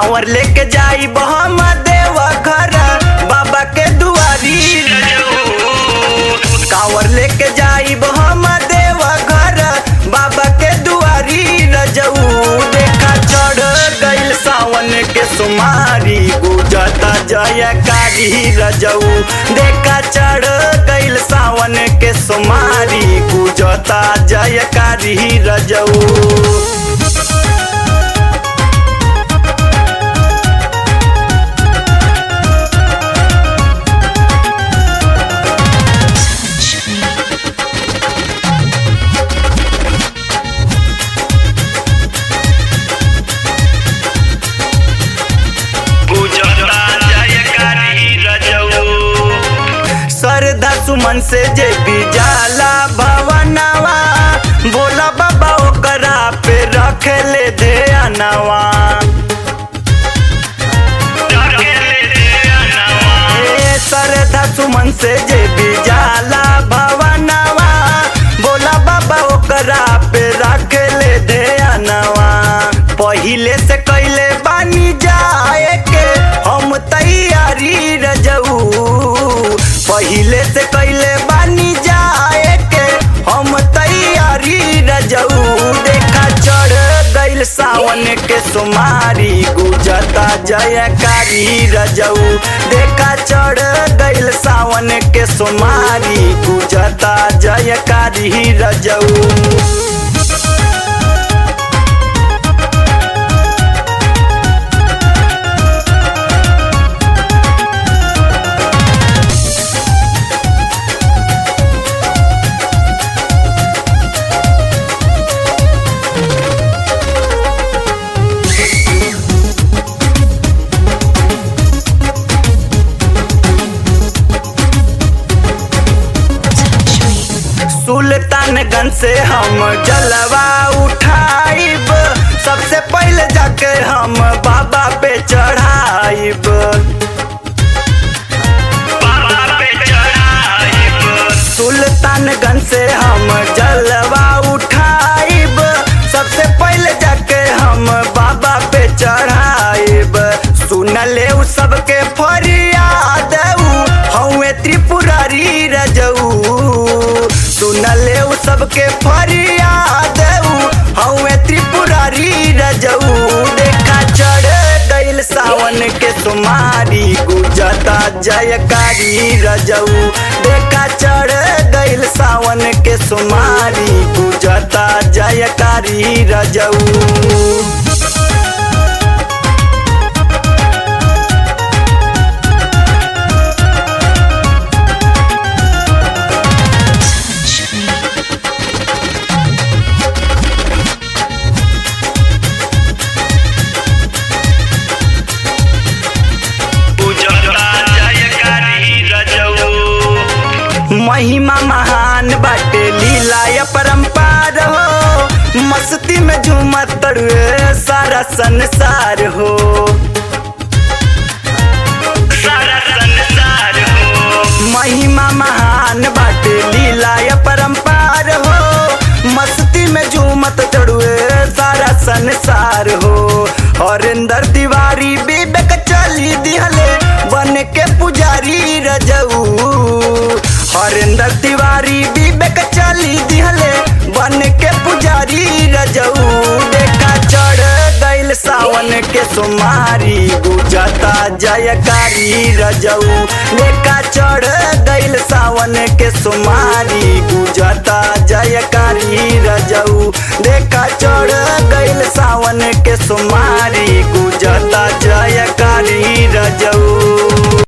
कांवर लेके जाई हम देव घर बाबा के दुआरी कांवर लेके जाई हम देव घर बाबा के दुआरी रजऊ देखा चढ़ गइल सावन के सुमारी गुजता जयकारी रजऊ देखा चढ़ गइल सावन के सुमारी गुजता जयकारी रजऊ श्रद्धा सुमन से जे भी जाला भवनवा बोला बाबा ओकरा पे रख ले दे अनवा ए श्रद्धा सुमन से जे भी जाला भवनवा बोला बाबा ओकरा पे रख ले दे अनवा पहिले से कैले बानी जाए के हम तैयारी रजऊ पहिले से कैले बानी जाए के हम तैयारी रजऊ देखा चढ़ गइल सावन के सुमारी गुजता जयकारी रजऊ देखा चढ़ गइल सावन के सुमारी गुजता जयकारी रजऊ सुल्तानगंज से हम जलवा उठाइब सबसे पहले जाके हम बाबा पे चढ़ाइब सुल्तानगंज से हम जलवा उठाइब सबसे पहले जाके हम बाबा पे चढ़ाइब सुन ले उ सबके फरियाद हौवे त्रिपुरारी रजऊ सुन ले उ सबके फरियाद हौवे त्रिपुरारी रजऊ देखा चढ़ गइल सावन के सुमारी गुजता जयकारी रजऊ देखा चढ़ गइल सावन के सुमारी गुजता जयकारी रजऊ महिमा महान बाटे लीला या परंपार हो मस्ती में झूमत तड़ुए सारा संसार हो सारा संसार हो महिमा महान बाटे लीला या परंपार हो मस्ती में झूमत तड़ुए सारा संसार हो हरिंदर तिवारी विवेक चली दिहले बन के पुजारी रजऊ हरिंदर तिवारी विवेक चली दिहले बन के पुजारी रजऊ देखा चढ़ गइल सावन के सुमारी गुजता जयकारी रजऊ देखा चढ़ गइल सावन के सुमारी गुजता जयकारी रजऊ देखा चढ़ गइल सावन के सुमारी गुजता जयकारी रजऊ